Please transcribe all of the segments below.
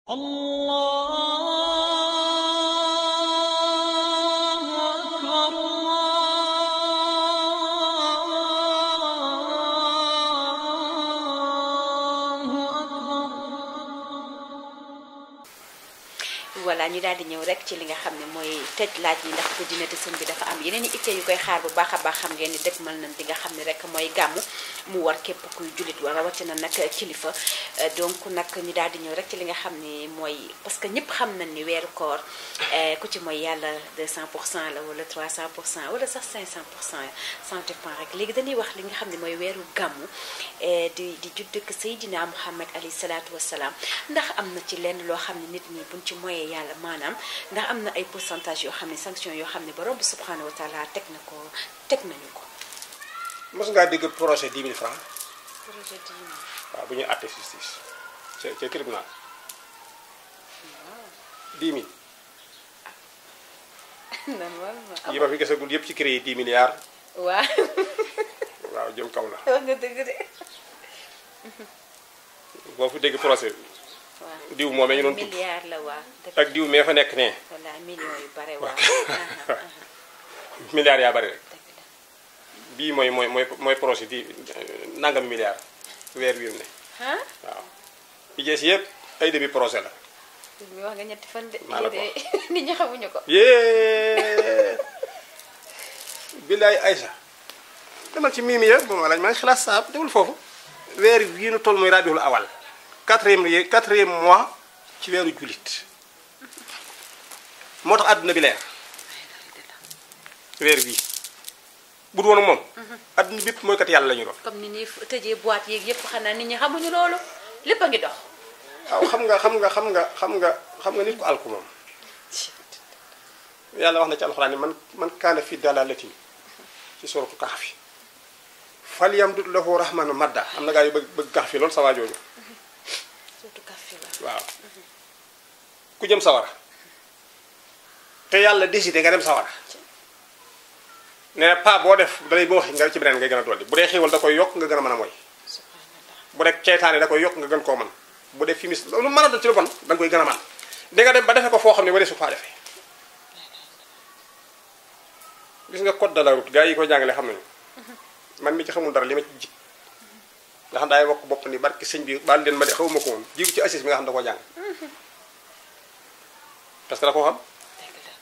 الله أكبر الله أكبر voilà ñu daal di ñëw rek ci li nga xam ne mooy tëj laaj yi ndax guddi na te sëñ bi dafa am yeneen i itte yu koy xaar bu baax a baax xam ngeen ni dëkk mën nañ li nga xam ne rek mooy gàmmu mu war képp kuy jullit war rawatina nag kilifa Euh, donc nag ñu daal di ñëw rek ci li nga xam ne mooy parce que ñëpp xam nañ ni weeru koor euh, ku ci mooy yàlla 200 pour cent la wala 300 pour cent wala sax 500 pour cent ça dépend rek léegi dañuy wax li nga xam ne mooy weeru gàmmu euh, di di judd ak Seydina Muhammad alayhi salaatu wasalaam ndax am na ci lenn loo xam ne nit ñi buñ ci moyee yàlla maanaam ndax am na ay pourcentage yoo xam ne sanction yoo xam ne borom bi subhanahu wa taala teg na ko teg nañu ko mos ngaa dégg projet 10 000 francs projet diine waaw bu ñuy àtte justice ca ca tribunal 10 000 normalement yi ma fi gisagul yëpp ci créé 10 milliards waaw waaw jëm kaw la wax nga dëgg de boo fi dégg procès waaw diw moomee ñu doon tudd milliard la waa dëgg ak diw mee fa nekk ne voilà millions yu bare waa milliards yaa bari rek dëgg la bii mooy mooy mooy mooy projet di nangam milliards weer wi mu ne ah waaw yi jees yëpp ay début projet la mi wax nga ñetti fan de Maa la ko lii de nit ñi xamuñu ko yée billaay Aïcha demal ci miimi ya bu ma laaj maa ngi xalaat saab demul foofu weer wii nu toll mooy rabiul awal quatrième ye quatrième mois ci weeru jullit moo tax àdduna bi leer weer wii bu du woon ak moom àdduna bépp mooy kat yàlla la ñu doon comme ni ñuy tëjee boîte yeeg yëpp xanaa nit ñi xamuñu loolu lépp a ngi dox waaw xam nga xam nga xam nga xam nga xam nga nit ko alku moom yàlla wax na ci alxuraan ni man man kaana fi dalalatin ci suratu Kahfi fal yamdud lahu rahmanu madda am na gaa yu bëgg bëgg Kahfi loolu sa waa jooju surtout café ba waaw ku jëm sawara te yàlla décidé nga dem sawara ne pa boo def dalay boo wax nga ci beneen ngay gën a dolli bu dee xéewal da koy yokk nga gën a mën a mooy subhanallah bu dee ceytaane da koy yokk nga gën koo mën bu dee fimis lu mën a doon ci lu bon da nga koy gën a mën di nga dem ba defee ko foo xam ne waree su faa defee gis nga code de la route gars yi koy jàngale xam nañu man mi ci xamul dara li ma ci jig nga xam daay wokk bopp ni barki sëñ bi baal leen ma de xawuma ko woon jigu ci assis bi nga xam da koo jàng parce que da koo xam dëgg la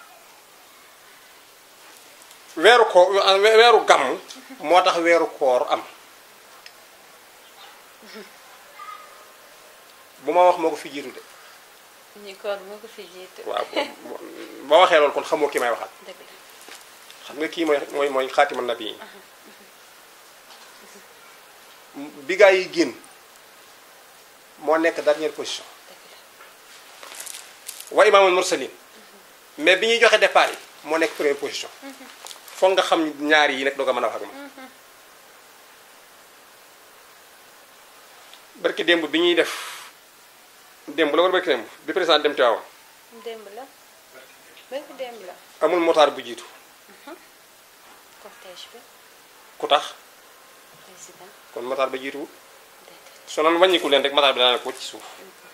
weeru ko weeru gàmm moo tax weeru koor am bu ma wax moo ko fi jiitu de ñi koor moo ko fi jiitu waaw boo boo waxee loolu kon xamoo ki may waxal dëgg la xam nga kii mooy mooy mooy xaatimal nabi yi bi gaa yi génn moo nekk dernière position dëgg la wa imaamul mursalin mais bi ñuy joxe départ yi moo nekk première position foog nga xam ñaar yi nag doo ko mën a wax ak ma barki démb bi ñuy def démb la war barki démb bi président dem Tiwaawan démb la bépp démb la amul motaar bu jiitu cortège bi ku tax président kon motaar ba jiituwul déedéet soo noonu wàññiku leen rek motaar bi daanaka wëcc ci suuf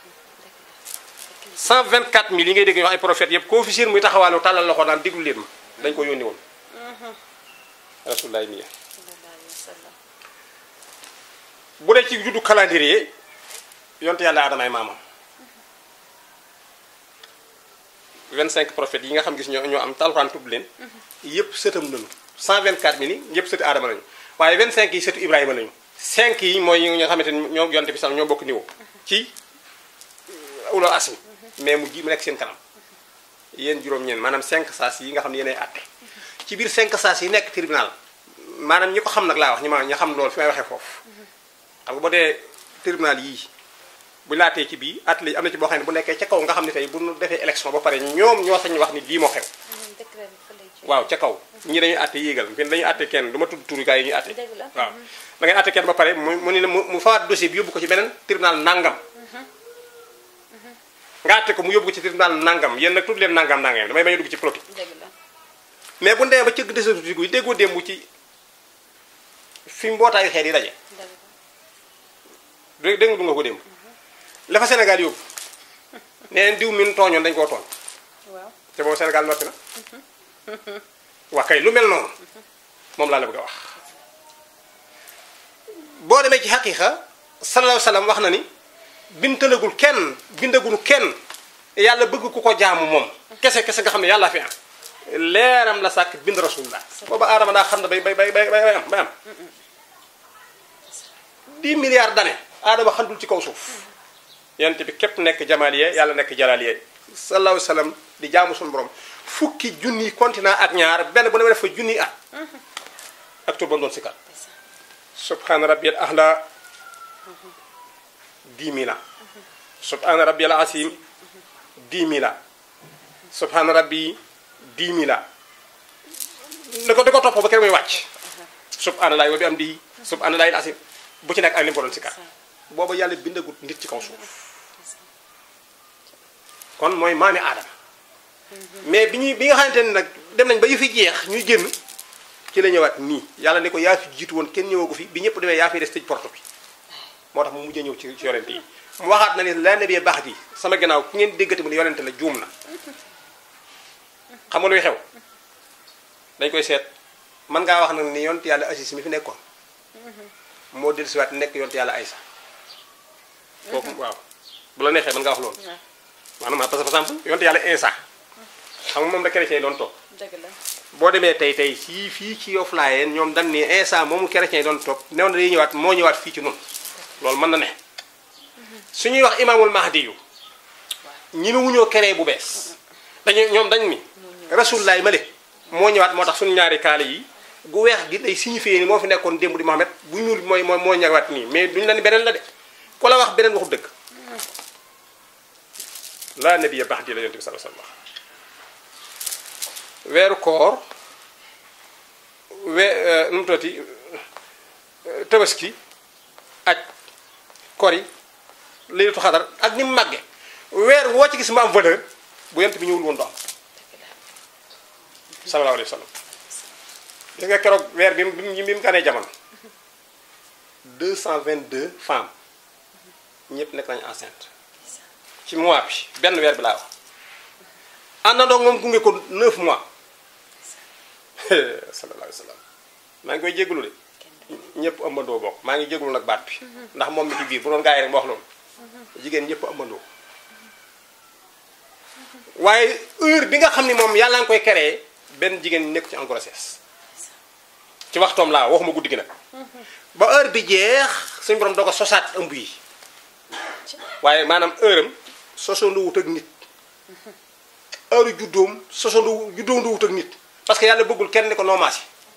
dëgg la 124 000 yi ngay dégg ñu wax ay prophètes yëpp koo fi siir muy taxawaalu tàllal loxo daan déglu leen ma dañ ko yónni woon rasulullahi miya sallallahu alayhi wa sallam bu dee ci juddu calendrier yonte yàlla adamay maamam 25 prophètes yi nga xam gis ñoo ñoo am talxuraan tudd leen yëpp sëtam nañu 124 000 yi yëpp sëti aadama lañu waaye 25 yi sëtu ibrahima lañu 5 yi mooy ñi nga xamante ni ñoo yonte bi sax ñoo bokk niveau ci ulul asmi mais mu ji mu nekk seen kanam yéen juróom-ñeen maanaam 5 saas yi nga xam ne yéenay àtte ci biir 5 saas yi nekk tribunal maanaam ñi ko xam nag laa wax ñi ma ñi xam loolu fi may waxee foofu xam nga boo dee tribunal yii bu laatee ci bii at li am na ci boo xam ne bu nekkee ca kaw nga xam ne tey bu ñu defee élection ba pare ñoom ñoo sañ wax ni lii moo xew décret bi fa lay jóge waaw ca kaw ñi dañuy àtte yéegal fi dañuy àtte kenn du ma tudd turu gaa yi ñuy àtte Dëgg la. waaw da ngay àtte kenn ba pare mu mu ni la mu mu fawaat dossier bi yóbbu ko ci beneen tribunal nangam nga àtte ko mu yóbbu ko ci tribunal nangam yéen nag tudd leen nangam nangam damay bañ a dugg ci politique dëgg la mais bu ndee ba cëgg desatuti yi déggoo démb ci fi mbootaayu xeet yi daje dëgg la dé dégg nga du nga ko démb la fa Sénégal yóbbu nee na diw min tooñoon dañ koo tooñ waaw te boobu Sénégal noppi na waa kay lu mel noonu moom laa la bëgg a wax boo demee ci xaqiiqa sallallahu alayhi wa sallam wax na ni bintalagul kenn bindagul kenn yàlla bëgg ku ko jaamu moom kese kese nga xam ne yàlla fi am leeram la sàkk bind rasulullah booba aadama daa xam ne bay bay bay bay bay am bay am 10 milliards d'années aadama xandul ci kaw suuf yonent bi képp nekk jamaliye yàlla nekk jalaliye sallallahu alayhi wa sallam di jaamu suñu borom fukki junni continent ak ñaar benn bu ne def fa junni at ak tur ba doon sikkat subhana rabbiyal ahla 10 000 ans subhana rabbiyal asim 10 000 ans subhana rabbi 10 000 ans da ko da ko topp ba kër muy wàcc subhanallahi wa bi am di subhanallahi al asim bu ci nekk ak li mu ko doon sikkat booba yàlla bindagut nit ci kaw suuf kon mooy maami aadama mais bi ñuy bi nga xamante ne nag dem nañ ba yu fi jeex ñuy génn ci la ñëwaat nii yàlla ne ko yaa fi jiitu woon kenn ñëwagu fi bi ñëpp demee yaa fi des tëj porte bi moo tax mu mujjee ñëw ci ci yonente yi mu waxaat na ne la nabiyee baax ji sama gannaaw ku ngeen déggati mu ne yonente la juum na xam nga luy xew dañ koy seet mën ngaa wax nag ni yonent yàlla Asis mi fi nekkoon moo dellusiwaat nekk yonent yàlla Aysa kooku waaw bu la neexee mën ngaa wax loolu maanaam parce que par exemple yonent yàlla Insa xam nga moom la chrétien yi doon toog dëgg la boo demee tey tey fii fii ci Yoff Layeen ñoom dañ ni Insa moomu chrétien yi doon toog new na day ñëwaat moo ñëwaat fii ci noonu loolu mën na ne su ñuy wax imaamul mahdi yu ñi mu wuñoo keree bu bees dañu ñoom dañ ni rasulullaay male moo ñëwaat moo tax suñu ñaari kaala yi gu weex gi day signifié ni moo fi nekkoon démb di Mohamed bu ñuul bi mooy mooy moo ñëwaat nii mais duñu la ni beneen la de ku la wax beneen waxu dëgg laa nabiya baax di la yonent bi sallallahu alayhi wasallam weeru koor we nu mu tuddati tabaski aj kori laylatu xadar ak ni mu màgge weer woo ci gis mu am valeur bu yent bi ñëwul woon do am sallallahu alayhi wa sallam gis nga keroog weer bi mu bi mu ganee jamono 222 femmes ñëpp nekk nañu enceinte ci mois bi benn weer bi laa wax àndandoo moom gunge ko 9 mois sallallahu alayhi wa sallam maa ngi koy jégalu de ñëpp ëmbandoo bokk maa ngi jégalu nag baat bi ndax moom mi ci biir bu doon gaa yi rek ma wax loolu jigéen ñëpp ëmbandoo waaye heure bi nga xam ni moom yàlla nga koy créé benn jigéen nekk ci en grossesse ci waxtoom laa waxuma guddi gi nag ba heure bi jeex suñu borom doo ko sosaat ëmb yi waaye maanaam heure am sosandoo wut ak nit heure juddoom sosandoo juddoondoo wut ak nit parce que yàlla bëggul kenn ni ko noomaasi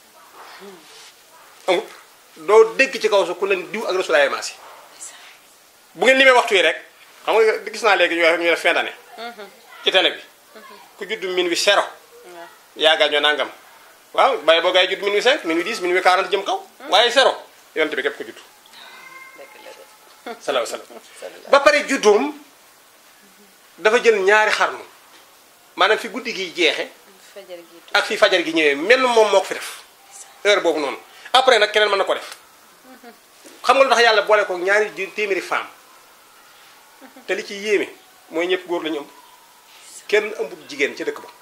amut doo dégg ci kaw su ku leen diw ak rasulaay maasi bu ngeen limee waxtu yi rek xam nga gis naa léegi ñu wax ñu def fin d'année ci télé bi ku judd min wi zéro yaa gaañoo nangam waaw bàyyi boo gaay judd min wi 5 min wi 10 min wi 40 jëm kaw waaye zéro yonte bi képp ko judd salaahu salaam ba pare juddoom dafa jël ñaari xarnu maanaam fi guddi gi jeexe fajar gi ak fi fajar gi ñëwee mel moom moo ko fi def heure boobu noonu après nag keneen mën na ko def xam nga lu tax yàlla boole ko ñaari ju- téeméeri femme te li ci yéeme mooy ñëpp góor la ñu ëmb kenn ëmbut jigéen ca dëkk ba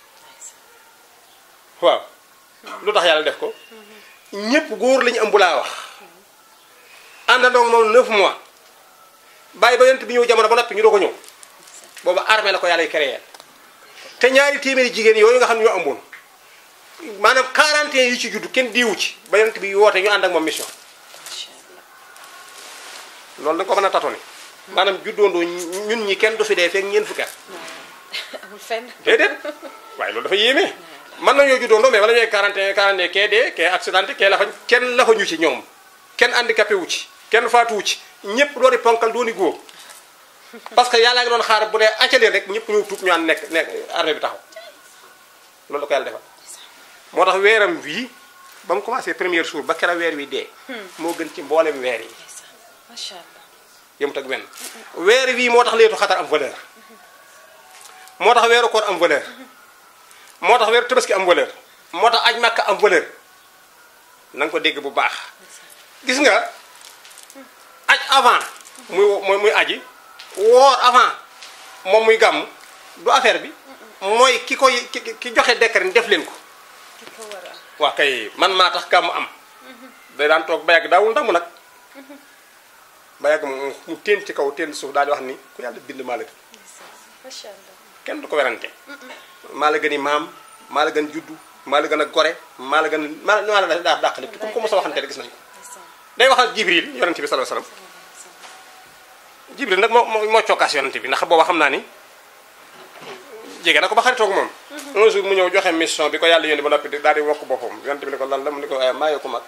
waaw lu tax yàlla def ko ñëpp góor la ñu ëmb laa wax àndandoo moom 9 mois bàyyi ba yonent bi ñëw jamono ba noppi ñu doo ko ñëw booba armée la ko yàlla créé te ñaari téeméeri jigéen yooyu nga xam ne ñoo ëmboon maanaam 41 yi ci judd kenn diiwu ci ba yonent bi woote ñu ànd ak moom mission macha allah loolu da nga ko mën a tatone maanaam juddoondoo ñun ñi kenn du fi dee fekk ñeent fukki at amul fenn déedéet waaye loolu dafa yéeme mën nañoo juddoondoo mais wala ñooy 41 42 kee dee kee accidenté kee la fa kenn la fa ñu ci ñoom kenn handicapé wu ci kenn faatu wu ci ñëpp dooni ponkal dooni góor parce que yàlla ngi doon xaar bu dee accaleen rek ñëpp ñëw tuub ñu ànd nekk nekk armée bi taxaw loolu la ko yàlla defal moo tax weeram wii ba mu commencé premier jour ba kera weer wi dee moo gën ci mboolem weer yi macha allah yëmut ak wenn weer wii moo tax leetu xatar am valeur moo tax weeru koor am valeur moo tax weeru tabaski am valeur moo tax aj màkka am valeur na nga ko dégg bu baax gis nga aj avant muy muy muy aji woor avant moom muy gàmm du affaire bi mooy ki koy ki ki joxe décret ni def leen ko ki ko war a waa kay man maa tax gàmm am day daan toog ba yàgg daawul ndamu nag ba yàgg mu mu teen ci kaw teen suuf daal di wax ni ku yàlla bind maa la gën macha allah kenn du ko werante maa la gën i maam maa la gën juddu maa la gën a gore maa la gën a maa maa la daa dàq lépp ku ko mos a waxante rek gis nañ ko ndeysaan day wax ak jibril yonente bi sallallahu alayhi wasallam jibril nag moo moo moo cokkaas yonente bi ndax booba xam naa ni jege na ko ba xaritoog moom un jour mu ñëw joxe mission bi ko yàlla yónni ba noppi daal di wokk boppam yonente bi ne ko lan la mu ne ko maa yoo ko mag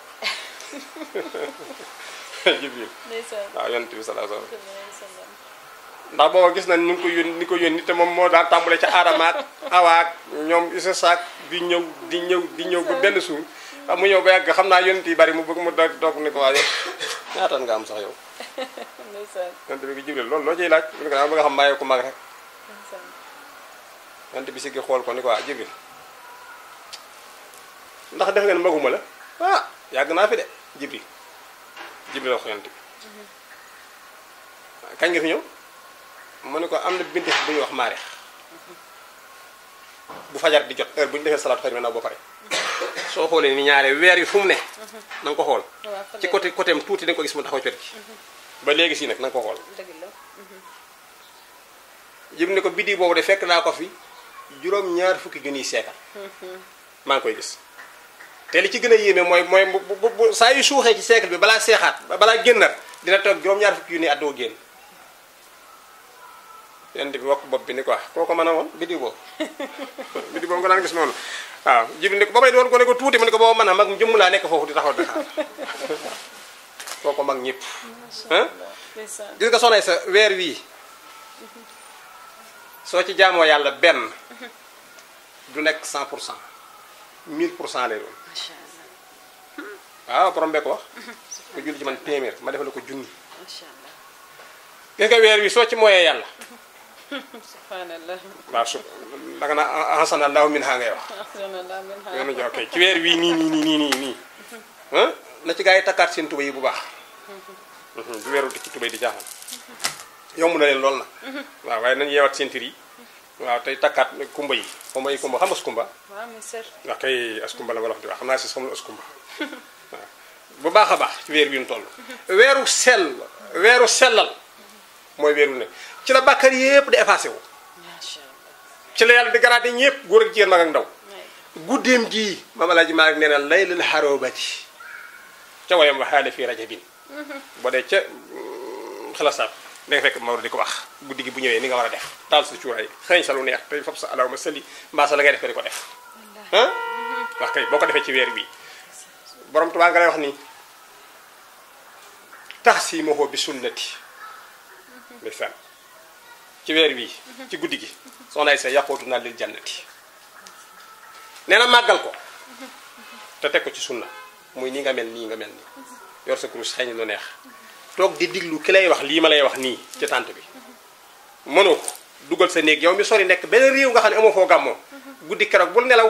jibril ndeysaan waaw yonente bi sallallahu alayhi wasallam ndeysaan ndax booba gis nañ ñu ngi ko yónni ni ko yónni te moom moo daan tàmbale ca aadama ak awa ak ñoom isa saak di ñëw di ñëw di ñëw ba benn suur xam mu ñëw ba yàgg xam naa yonent yi bari mu bëgg mu doog doog ni ko waa yow ñaatan nga am sax yow ndeysaan yonent bi ki jibril loolu loo ciy laaj mu ne ko dama bëgg a xam maa yow ko mag rek ndeysaan yonent bi si gi xool ko ni ko waa jibril ndax def ngeen maguma la ah yàgg naa fi de jibril jibril wax yonent bi kañ nga fi ñëw mu ne ko am na bindef bu ñuy wax maareex bu fajar di jot heure bu ñu defee salaatu xëy na naw ba pare soo xoolee ni ñaare weer yi fu mu ne na nga ko xool waaw fa ci lay- côté côté am tuuti da nga ko gis mu taxaw ci wet gi ba léegi si nag na nga ko xool dëgg la jib ne ko biddi boobu de fekk naa ko fi juróom-ñaar fukki junniy seekal maa ngi koy gis te li ci gën a yéeme mooy mooy bu bu bu saa yu suuxee ci siècle bi balaa seexaat balaa génnaat dina toog juróom-ñaar fukki junniy at doo génn yonent bi wokk bopp bi ni ko wax koo ko mën a woon biddi boobu biddi boobu nga daan gis noonu waaw jibi ni ko ba may doon ko ne ko tuuti mu ne ko booba mën a mag jëmm laa nekk foofu di taxaw di xaar koo ko mag ñëpp ah ndeysaan gis nga soxna sa weer wii soo ci jaamoo yàlla benn du nekk 100 pour cent 1000 pour cent lay doon macha allah waaw borom bee ko wax ku julli ci man téeméer ma defal ko junni macha allah gis nga weer wi soo ci mooyee yàlla subhanallah waaw su danga naa ahsana allahu min ha ngay wax subhanallah min ha yoonu jox kay ci weer wii nii nii nii nii nii nii ah na ci gaa yi takkaat seen tuba yi bu baax du weeru ci tuba yi di jaaxal yomb na leen lool na waaw waaye nañu yeewat seen tir yi waaw tey takkaat kumba yi kumba yi kumba xam nga su kumba waaw mi sër wax kay askumba la nga wax di wax xam naa si xamul askumba waaw bu baax a baax ci weer wi ñu toll weeru sell weeru sellal mooy weeru ne ci la bàkkar yépp di effacé wu macha allah ci la yàlla di garaate ñépp góor ak jigéen mag ak ndaw waay guddeem gii maam alaaji Maalik nee na laylul xaroobati ca wayam waxaale fii rajabin boo dee ca xalasaat da nga fekk Maodo di ko wax guddi gi bu ñëwee ni nga war a def taal sa cuuraay xëy sa lu neex tey fop sa alaw ma sëli mbaa sa la ngay def ko di ko def ah wax kay boo ko defee ci weer bii borom Tuubaa nga lay wax ni tax si mohoo bi sunnati ndeysaan ci weer bii ci guddi gi soxna ay sa yàqootu naa lil jannati nee na màggal ko te teg ko ci sunna muy nii nga mel nii nga mel nii yor sa kurus xëy lu neex toog di diglu ki lay wax lii ma lay wax nii ci tànt bi mënoo ko dugal sa néeg yow mi sori nekk benn réew nga xam ne amoo foo gàmmoo guddi keroog bul nelaw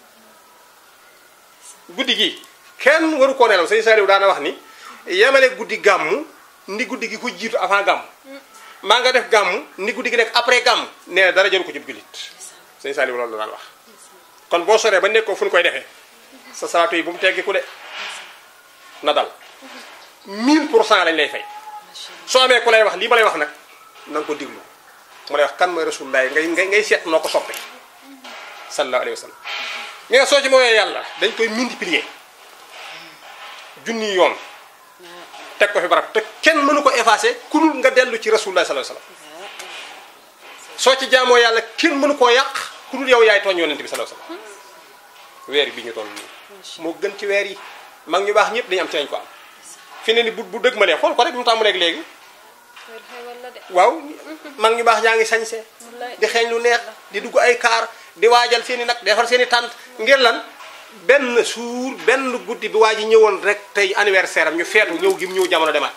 guddi gi kenn waru koo nelaw sëñ Saliou daana wax ni yemale guddi gàmmu ni guddi gi ku jiitu avant gàmmu maa nga def gàmmu ni guddi gi nekk après gàmmu nee na dara jëru ko jub jullit sëñ Saliou loolu la daan wax kon boo soree ba nekkoo fu ñu koy defee sa salaatu yi bu mu teggiku de na dal 1000 pour cent lañ lay fay soo amee ku lay wax lii ma lay wax nag na nga ko diglu mu lay wax kan mooy rasulullah ngay ngay ngay seet noo ko soppe sallallahu alayhi wa sallam ñi nga soo ci mooyee yàlla dañ koy multiplier junni yoon teg ko fi barab te kenn mënu ko effacer ku dul nga dellu ci rasulullah sallallahu alayhi wa sallam soo ci jaamoo yàlla kenn mënu koo yàq ku dul yow yaay tooñ yonent bi sallallahu alayhi wa sallam weer bi ñu toll nii moo gën ci weer yi mag ñu baax ñëpp dañu am ci lañ ko am fi ne ni bu bu dëgg ma lee xool ko rek mu tàmbalee léegi weer xewal la de waaw mag ñu baax ñaa ngi sañse wallaay di xeeñ lu neex di dugg ay kaar di waajal seen i nag defar seen i tànt ngir lan benn suur benn guddi bi waa ji ñëwoon rek tey anniversaire am ñu feetu ñëw gim ñëw jamono demaat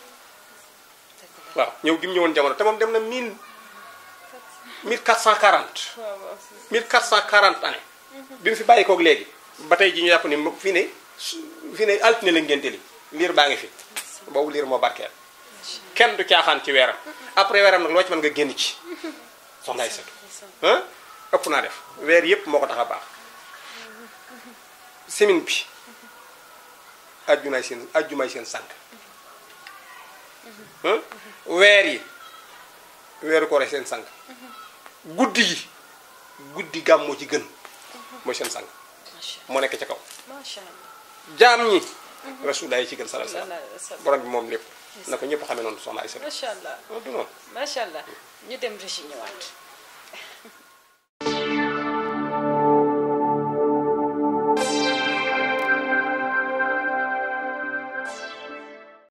waaw ñëw gim ñëwoon jamono te moom dem na mille 1440 waaw waaw si 1440 année bi mu fi bàyyi koog léegi ba tey ji ñu jàpp ni mo- fii ne su- fii ne altine la ngénte li liir baa ngi fi boobu liir moo barkeel kenn du caaxaan ci weeram après weeram nag loo ci mën nga génn ci soxna ay setu ah ëpp naa def weer yëpp moo ko tax a baax semaine bi ajjumaay seen ajjumaay seen sànq ah weer yi weeru koore seen sànq guddi yi guddi gàmm moo ci gën mooy seen sànq macha moo nekk ca kaw allah macha allah jaam ñi rasulullah yi ci gën sallallahu alayhi sallallahu alayhi wa wasallam sallam. borom bi moom lépp na ko ñëpp xamee noonu soxna ay setu macha allah du noonu macha allah ñu dem régi ñëwaat